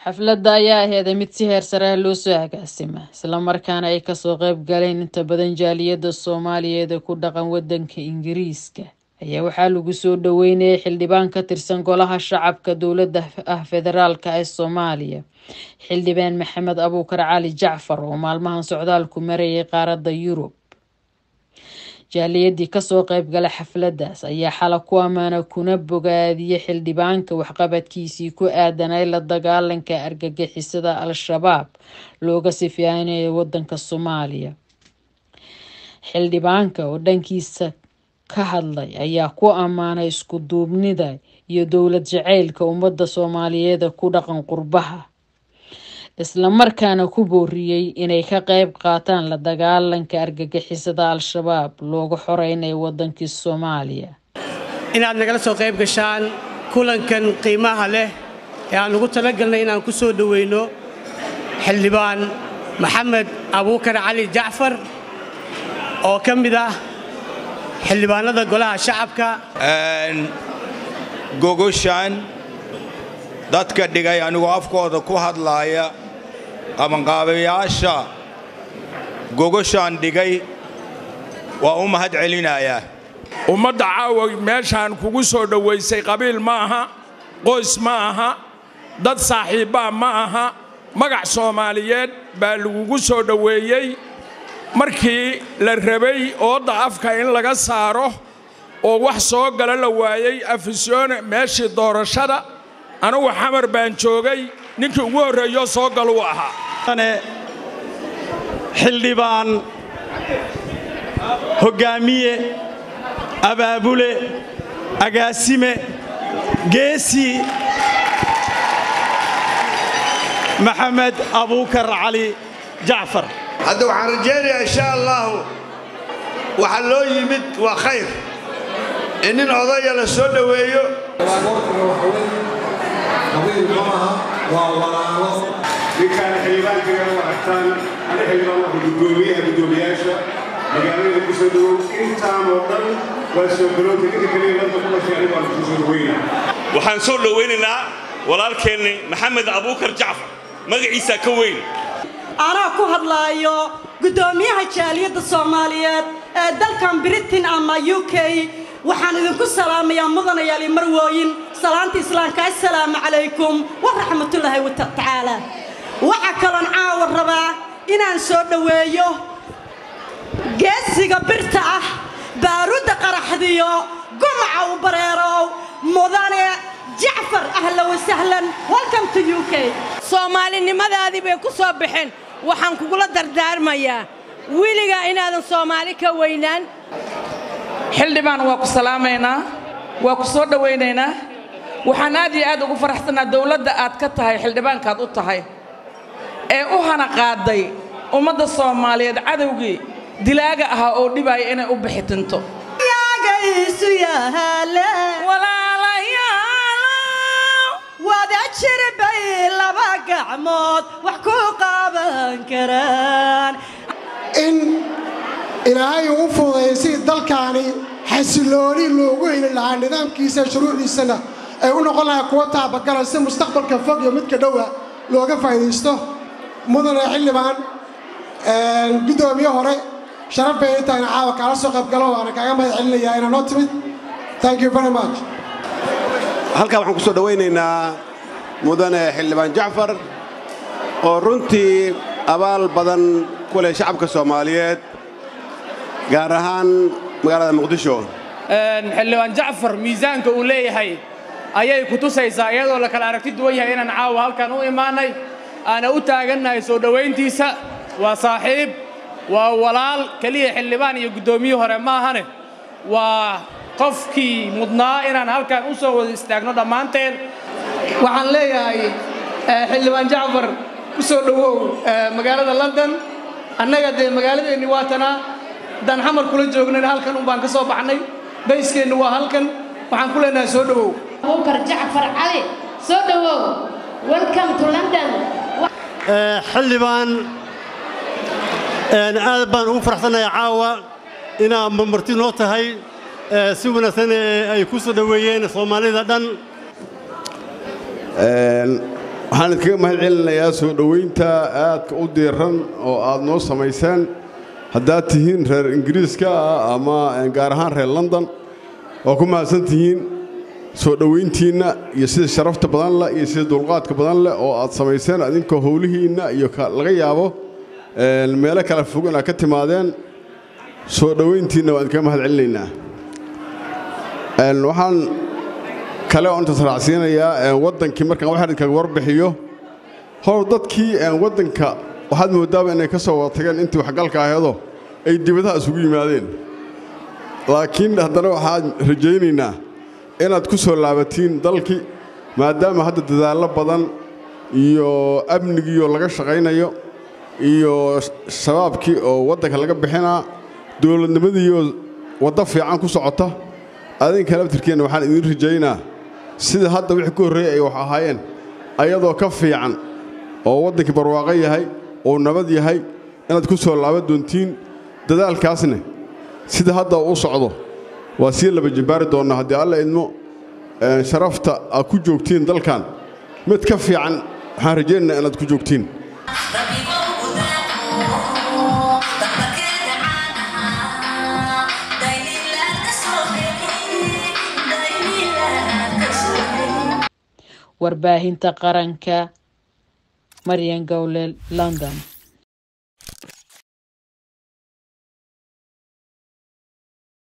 xafladda ayaa aheeday mid si heer sare ah loo soo agaasima islamarkaana ay kasoo qayb galeen inta badan jaaliyadda soomaaliyeed ee ku dhaqan wadanka ingiriiska ayaa waxaa lagu soo dhaweynayay xildhibaan ka tirsan golaha shacabka dowladda ah federaalk ee soomaaliya xildhibaan maxamed abuukar cali jacfar oo maalmahan socdaalku marayay qaaradda yurub jaaliyadii kasoo qaybgala xafladaas ayaa xala ku ammaana kuna bogaadiyay xildhibaanka waxqabadkiisii ku aadanay la dagaalanka argagixisada al-shabaab looga sifeynayo wadanka soomaaliya xildhibaanka oo dhankiisa ka hadlay ayaa ku ammaanay isku duubnida iyo dowlad jaceylka ummadda soomaaliyeed ku dhaqan qurbaha islamarkaana ku booriyey inay ka qayb qaataan la dagaalanka argagixisada al-shabaab looga xoreynayo wadankii soomaaliya inaad nagala soo qayb gashaan kulankan qiimaha leh ee aan ugu talagalnay inaan ku soo dhoweyno xildhibaan maxamed abuukar cali jacfar oo ka mid ah xildhibaanada golaha shacabka gogoshan dadka dhigay anigoo afkooda ku hadlaaya qabanqaabayaasha gogoshaan dhigay waa u mahad celinayaa ummadda caawa meeshaan kugu soo dhowaysay qabiil ma aha qoys ma aha dad saaxiibbaa ma aha magac soomaaliyeed baa lagugu soo dhoweeyey markii la rabay oodda afka in laga saaro oo wax soo gala la waayey afisyoone meeshii doorashada anugu xamar baan joogay ninkii ugu horreeyo soo galuu ahaa xildhibaan hoggaamiye abaabule agaasime geesi maxamed abuukar cali jacfar hadda waxaan rajaynayaa insha allaahu waxa loo yimid waa khayr in nin odaya la soo dhoweeyo ninkaan xildhibaankaga u aragtaan ana xildhibaan waa gudoomiyaha gudoomiyaasha magaalada ku soo dhowow intaan oo dhan waa soo garoonta ninka kaliya ladda ku dhashay anigu aan ku soo dhoweyna waxaan soo dhowaynaynaa walaalkeenni maxamed abuukar jacfar magaciisa ka weyn anaa ku hadlaayo guddoomiyaha jaaliyadda soomaaliyeed ee dalkan britain ama u k waxaan idinku salaamayaa mudanayaal iyo marwooyin salaanta islaamka assalaamu calaykum waraxmatullaahi watacaala waxaa kaloon caawa rabaa inaan soo dhoweeyo geesiga birta ah baarudda qaraxdiyo gumaca u bareerow mudane jacfar ahla wasahlan welcome to u k soomaalinimadaadii bay ku soo baxeen waxaan kugula dardaarmayaa weligaa inaadan soomaali ka weynaan xildhibaan waa ku salaamaynaa waa ku soo dhowaynaynaa waxaan aad iyo aad ugu faraxsannaa dowladda aad ka tahay xildhibaankaad u tahay ee u hana qaaday ummadda soomaaliyeed cadowgii dilaaga ahaa oo dhibaaya inay u bixitinto wada jirbay laba gacmood wax ku qaban karaan in ilaahay uu fududeeyay sidii dalkaani xasilooni loogu heli lahaa nidaamkiisa shuruucdiisana ay u noqon lahaa kuwa taabagalan si mustaqbalka fog iyo midka dhowa looga faa'iidaysto mudane xildhibaan guddoomiye hore sharaf bay intaana caawa kaala soo qaybgalo waana kaaga mahad celinayaa inaa noo timid thank you very much halkaa waxaan ku soo dhowaynaynaa mudane xildhibaan jacfar oo runtii abaal badan ku leh shacabka soomaaliyeed gaar ahaan magaalada muqdisho xildhibaan jacfar miisaanka uu leeyahay ayay ku tusaysaa iyadoo la kala aragti duwan yahay inaan caawa halkan u imaannay aana u taagannahay soo dhowayntiisa waa saaxiib waa walaal keliya xildhibaan iyo guddoomiye hore maahane waa qofkii mudnaa inaan halkan u soo wada istaagno dhammaanteen waxaan leeyahay xildhibaan jacfar ku soo dhowow magaalada london annaga dee magaaladeenni waa tanaa haddaan xamar kula joognayna halkan un baan ka soo baxnay bayskeennu waa halkan waxaan ku leenahay soo dhowow abuukar jacfar cali soo dhowow welcome to london xildhibaan aad baan ugu faraxsanahay caawa inaa marti noo tahay si wanaagsan ay ku soo dhoweeyeen soomaalida dhan waxaan idinkaga mahad celinayaa soo dhoweynta aadka u diiran oo aad noo samayseen haddaad tihiin reer ingiriiska ah ama gaar ahaan reer london waa ku mahadsan tihiin soo dhoweyntiinna iyo sida sharafta badan leh iyo sida dulqaadka badan leh oo aad samayseen adinkoo howlihiinna iyo laga yaabo meelo kala fog inaad ka timaadeen soo dhoweyntiinna waan idinkaga mahad celinaynaa waxaan kale oo intaas raacsiinayaa waddankii markaan wax idinkaga warbixiyo hor dadkii waddanka waxaad moodaaba inay ka soo wada tageen intii waxgalka aheedoo ay dibadaha isugu yimaadeen laakiin haddana waxaan rajaynaynaa inaad ku soo laabatiin dalkii maadaama hadda dadaallo badan iyo amnigiioo laga shaqaynayo iyo shabaabkii oo waddanka laga bixinaa dowladnimadiioo waddo fiican ku socota adinka laftirkeenna waxaan idiin rajaynaa sida hadda wixii ka horreeyey ay wax ahaayeen ayadoo ka fiican oo waddankii barwaaqo yahay oo nabad yahay inaad ku soo laaban doontiin dadaalkaasne sida hadda u socdo waa sii laba jimbaari doonnaa haddii alla idmo sharafta aad ku joogtiin dalkan mid ka fiican waxaan rajaynaynaa inaad ku joogtiin warbaahinta qaranka maryan gowlel london